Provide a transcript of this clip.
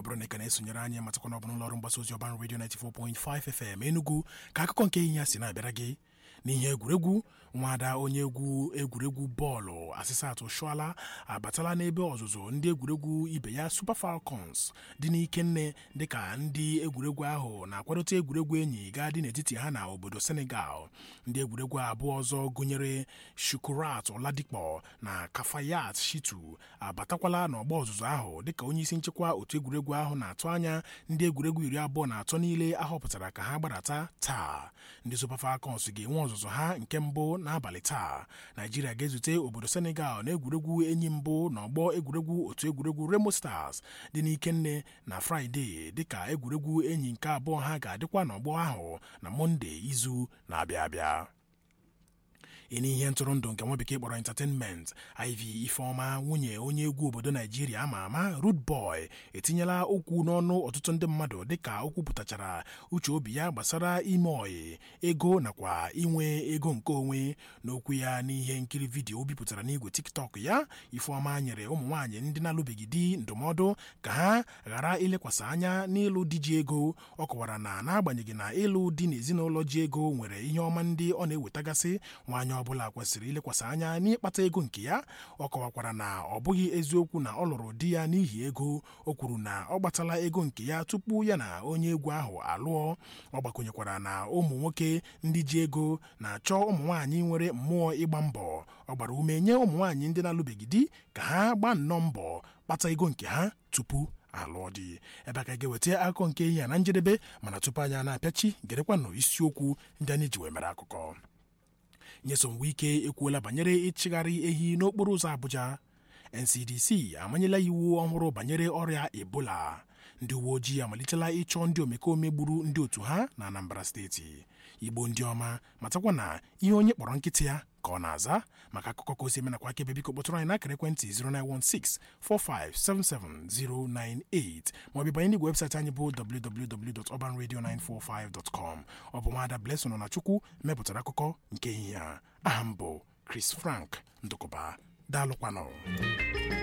bụrụ na ị ka na-esonyere anyị matakwana ọ bụ n'ụlọ ọrụ mgbasa ozi ọban redio 94.5 FM Enugu ka akụkọ nke ihe ya si na-abịara gị n'ihe egwuregwu nwada onye egwu egwuregwu bọọlụ asịsatụ shụala abatala n'ebe ọzụzụ ndị egwuregwu ibe ya Super Falcons dị n'Ikenne dịka ndị egwuregwu ahụ na-akwadote egwuregwu enyi ga-adị n'etiti ha na obodo Senegal ndị egwuregwu abụọ ọzọ gụnyere Shukurat Oladipo na Kafayat Shitu abatakwala n'ọgba ọzụzụ ahụ dịka onye isi nchekwa otu egwuregwu ahụ na-atụ anya ndị egwuregwu iri abụọ na atọ niile ahọpụtara ka ha gbadata taa ndị Super Falcons ga-enwe ọzụzụ ha nke mbụ n'abalị taa naijiria ga-ezute obodo senegal na egwuregwu enyi mbụ n'ọgbọ egwuregwu otu egwuregwu remo stars dị n'ikenne na fraịde dịka egwuregwu enyi nke abụọ ha ga-adịkwa n'ọgbọ ahụ na mọnde izu na-abịa abịa ịnye ihe ntụrụndụ nke nwa bekee kpọrọ entertainment iv ifeọma nwunye onye egwu obodo naijiria ama ama Rude Boy etinyela okwu n'ọnụ ọtụtụ ndị mmadụ dịka o kwupụtachara uche obi ya gbasara ime oyi ego nakwa inwe ego nke onwe n'okwu ya n'ihe nkiri vidiyo o bipụtara n'igwe tiktok ya ifeọma nyere ụmụ nwaanyị ndị na-alụbeghị di ndụmọdụ ka ha ghara ilekwasị anya n'ịlụ di ji ego ọ kọwara na n'agbanyeghị na ịlụ di n'ezinụlọ ji ego nwere ihe ọma ndị ọ na-ewetagasị nwaanyị ọbụla kwesịrị ilekwasị anya n'ịkpata ego nke ya ọ kọwakwara na ọ bụghị eziokwu na ọ lụrụ di ya n'ihi ego o kwuru na ọ gbatala ego nke ya tupu ya na onye egwu ahụ alụọ ọ gbakwunyekwara na ụmụ nwoke ndị ji ego na-achọ ụmụ nwaanyị nwere mmụọ ịgba mbọ ọ gbara ume nye ụmụ nwaanyị ndị na-alụbeghị di ka ha gbaa nnọọ mbọ kpata ego nke ha tupu alụọ di ebe a ka ga-eweta akụkọ nke ihe ya na njedebe mana tupu anyị na-apịachi gerekwanụ isiokwu ndị anyị ji wee mere akụkọ nyesom wike ekwuola banyere ịchịgharị ehi n'okporo ụzọ Abuja NCDC amanyela iwu ọhụrụ banyere ọrịa Ebola ndị uwe ojii amalitela ịchọ ndị omekome gburu ndị otu ha na Anambra steeti Igbo ndị ọma matakwa na ihe onye kpọrọ nkịtị ya ka ọ na-aza maka akụkọ ka o si eme nakwa aka ebe biko kpọtụrụ anyị n'akara ekwentị 09164577098 maọbụ banye n'igwe webụsaịtị anyị bụ www.urbanradio945.com ọ bụ nwaada Blessing na Chukwu mepụtara akụkọ nke ehihie a aha m bụ Chris Frank Ndụkụba daalụkwanụ